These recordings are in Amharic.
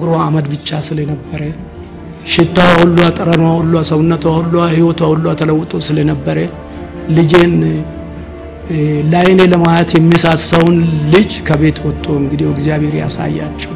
ጸጉሯ አመድ ብቻ ስለነበረ ሽታዋ ሁሉ ጠረኗ ሁሉ ሰውነቷ ሁሉ ህይወቷ ሁሉ ተለውጦ ስለነበረ ልጄን ለአይኔ ለማየት የሚሳሳውን ልጅ ከቤት ወጥቶ እንግዲህ እግዚአብሔር ያሳያቸው።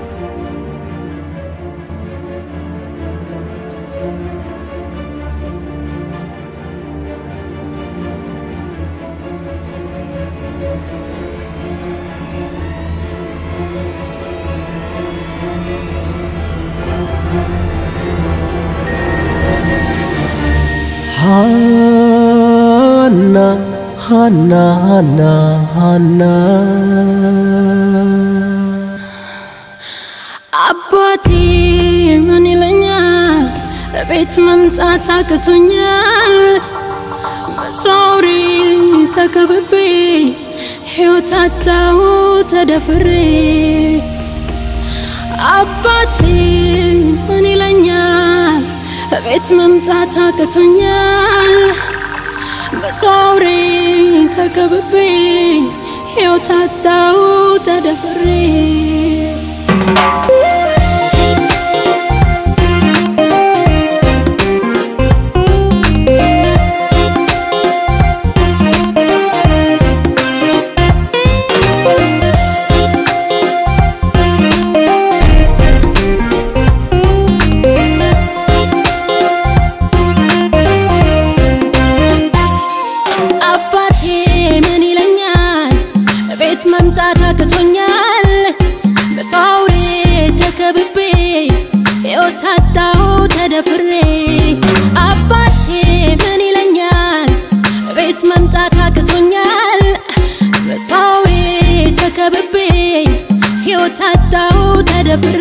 ሃና ሃና ሃና ሃና አባቴ ምን ይለኛል ቤት መምጣት አቅቶኛል በሶሪ ተከብቤ ሕይወት አጣሁ ተደፍሬ አባቴ ምን ይለኛል ቤት መምጣት አቅቶኛል በሶሪ ተከብቤ ሕይወት አጣሁ ተደፍሬ አባቴ ምን ይለኛል ቤት መምጣት አቅቶኛል በሰው አውሬ ተከብቤ ሕይወት አጣሁ ተደፍሬ አባቴ ምን ይለኛል ቤት መምጣት አቅቶኛል በሰው አውሬ ተከብቤ ሕይወት አጣሁ ተደፍሬ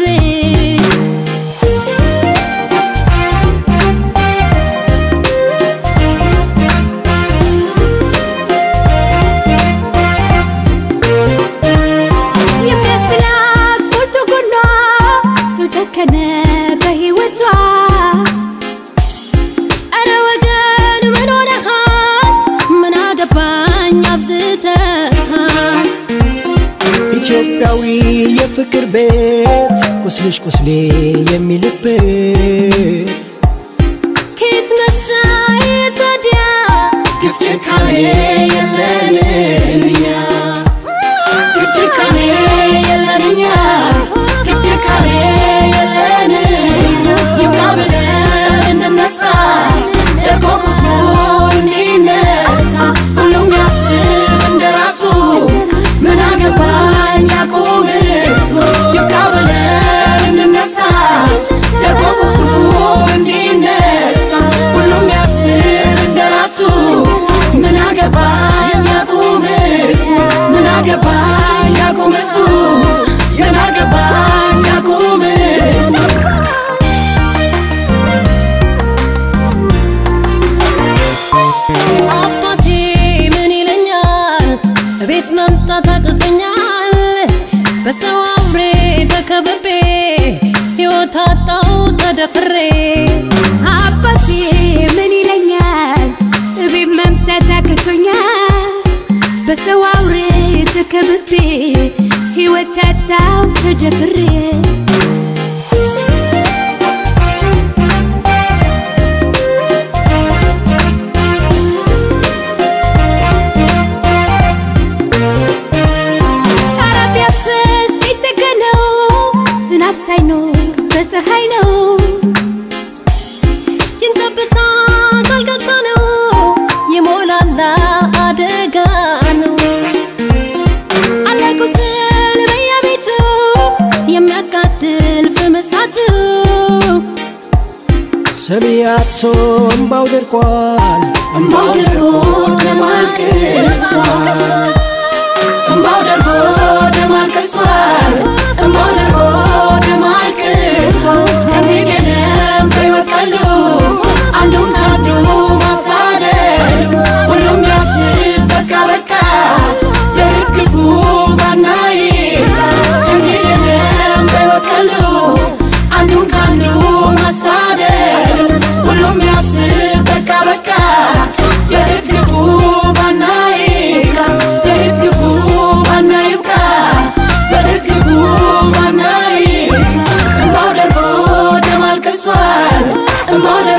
የሚያስላት ሞልቶ ጎኗ ሰው ጨከነ በሕይወቷ እረ ወገን ምን ሆነሃል ምን አገባኝ አብዝተሃል ኢትዮጵያዊ የፍቅር ቤት ቁስልሽ ቁስሌ የሚልበት ከየት መጣ ይህ ታዲያ ግፍ ጭካኔ የለን እኛ ግፍ ጭካኔ የለን እኛ ግፍ ጭካኔ የለን ይብቃ ብለን እንነሳ ደርቆ ቁስሉ እንዲነሳ ሁሉም ያስብ እንደራሱ ምን አገባኝ ያቁም እሱ ይብቃ ብለን እንነሳ ደርቆ ቁስሉ እንዲነሳ ሁሉም ያስብ እንደራሱ ምን አገባኝ ያቁም እሱ ምን አገባኝ ያቁም እሱ ምን አገባኝ ያቁም እሱ አባቴ ምን ይለኛል ቤት መምጣት አቅቶኛል በሰው አውሬ ተከብቤ ሕይወት አጣሁ ተደፍሬ አባቴ ምን ይለኛል ቤት መምጣት አቅቶኛል በሰው አውሬ ተከብቤ ሕይወት አጣሁ ተደፍሬ ጣራ ቢያብስ ቢጠገነው ዝናብ ሳይኖር በፀሐይ ነው ይንጠብሳ ጋልጋታ ነው የሞላላ አደጋ ነው አለ ቁስል በየቤቱ የሚያቃጥል ፍምሳቱ ሰሚ አጥቶ እምባው ደርቋል እምባው ደርቆ ደም አልቅሷል። እምባው ደርቆ ደም አልቅሷል እምባው ደርቆ ደም አልቅሷል ከእንግዲህ የለም በሕይወት ቀሉ አንዱን ከአንዱ ማሳደድ ሁሉም ያስብ በቃ በቃ የእህት ክፉ ባናይ ከእንግዲህ የለም በሕይወት ቀሉ አንዱን ከአንዱ ማሳደድ ሁሉም ያስብ በቃ በቃ የእህት ክፉ ባናይ የእህት ክፉ ባናይ ይብቃ የእህት ክፉ ባናይ እማወ